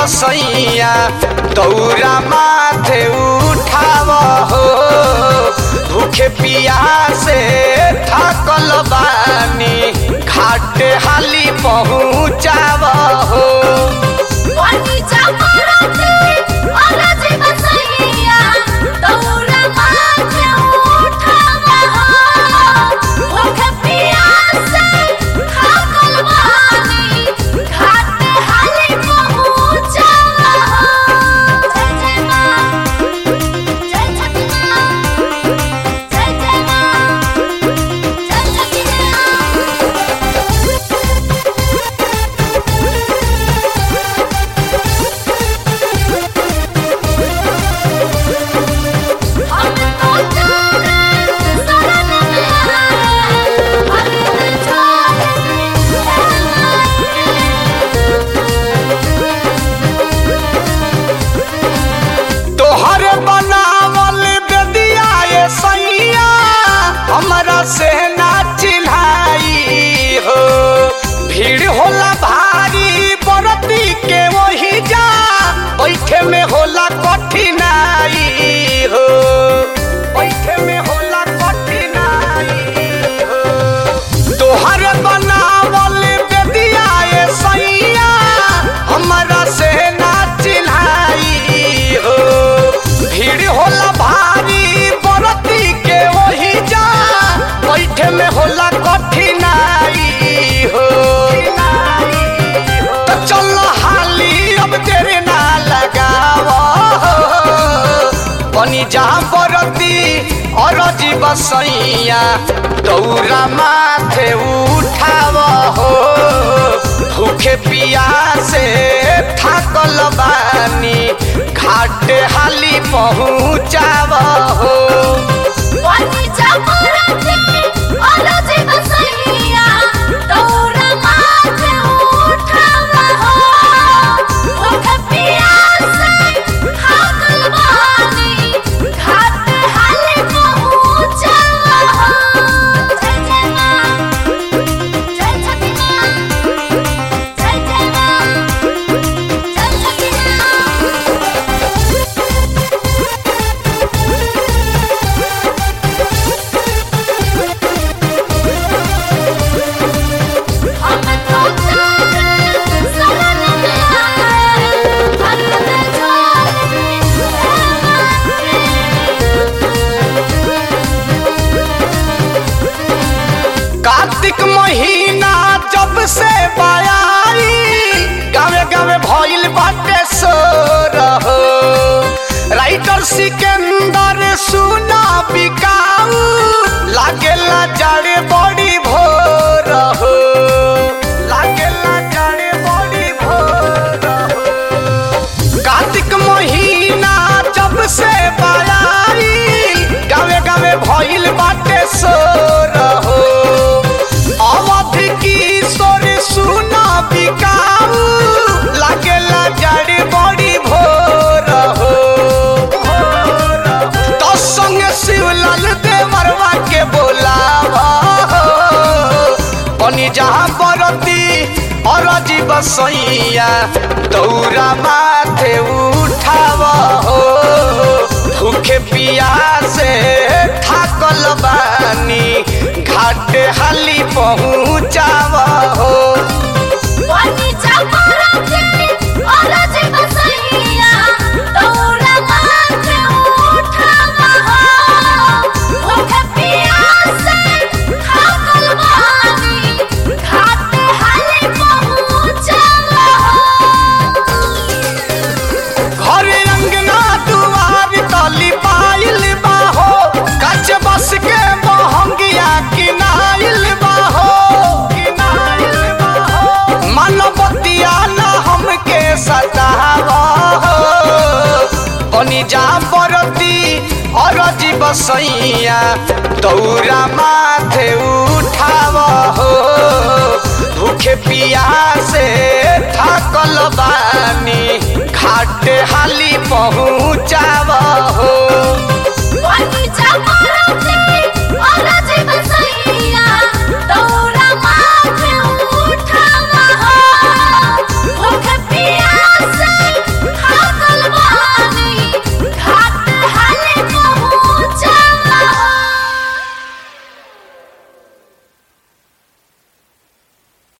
बसैया दौरा माथे उठाव हो भूखे पियासे थकल बानी घाटे हाली पहुँचाव हो पानी चमरते अलज बसैया दौरा माथे उठावा भूख पियासे थाकल बानी घाटे हाली पहुँचावा जय जय माँ जय छठी माँ जय जय माँ जय छठी माँ हम तो तेरे शरण में आए हमें छोड़ तोहर बनावल बेदिया ये सैया हमरा से ना चिल्हाई हो भीड़ होला भारी बरती के वही जा बैठे में होला कठिनाई हो बैठे में होला कठिनाई हो तोहर बनावल बेदिया ये सैया हमरा से ना चिल्हाई हो भीड़ होला भारी बरती के वही जा बैठे में होला कठिनाई हो तो चल हाली अब देर ना लगाव बनी जा बरती और जीव सैया दौरा माथे उठाव हो भूखे पियासे थाकल बानी घाटे हाली पहुँचाव हो पानी चमरते अलज बसैया दौरा माथे उठावा भूख पियासे थाकल बानी घाटे हाली पहुँचावा जय जय माँ जय छठी माँ जय जय माँ जय छठी माँ हम तो तेरे शरण में आए हमें कार्तिक महीना जब से बयाई गावे गावे भइल बाटे सोर हो राइटर सिकंदर सुना बिकाऊ लागेला जाड़े बड़ी भोर हो लागेला जाड़े बड़ी भोर हो कार्तिक महीना जब से बयाई गावे गावे भइल बाटे सोर हो अवध किशोर सुना बिकाऊ लागेला जड़ी बड़ी भोर हो तो संगे शिवलाल देवरवा के बोलावा बनी जहाँ बरती और जीव सैया दौरा माथे उठाव हो भूखे पियासे थाकल बानी घाटे हाली पहुँचाव हो पानी चमरते अलज बसैया दौरा माथे उठावा भूख पियासे थाकल बानी घाटे हाली पहुँचावा घर अंगना दुआर तली पाइल बाहो कच बस के मोहंगिया किनाइल बाहो किनाइल बाहो मनबतिया न हमके सतावा हो बनी जा बरती और जीव सैया दौरा माथे उठाव हो भूखे पियासे थाकल बानी घाटे हाली पहुँचाव हो